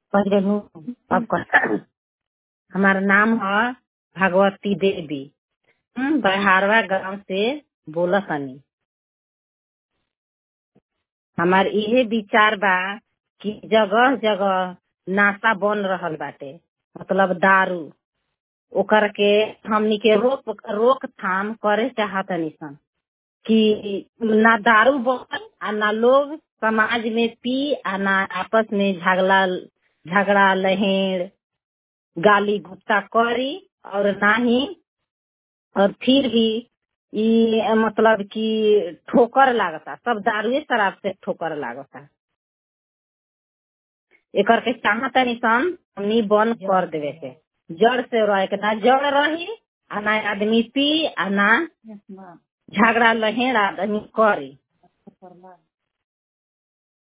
पहिले नु अब कर हमारा नाम है भगवती देवी हम बहारवा गांव से बोलत तनी हमार इहे विचार बा कि जगह जगह नाशा बन रहल बाटे मतलब दारू ओकर के हमनी के रोक रोकथाम करे चाहतनी सन कि ना दारू बन आ ना लोग समाज में पी आ ना आपस में झगड़ा झगड़ा लहेड़ गाली गुस्सा करी और ना ही और फिर भी ई मतलब कि ठोकर लागता सब दारुए शराब से ठोकर लागता एकर के चाहतनी सन हमनी बंद कर देवे के जड़ से रहे के ना जड़ रही आ ना आदमी पी आ ना झगड़ा लहेड़ आदमी करी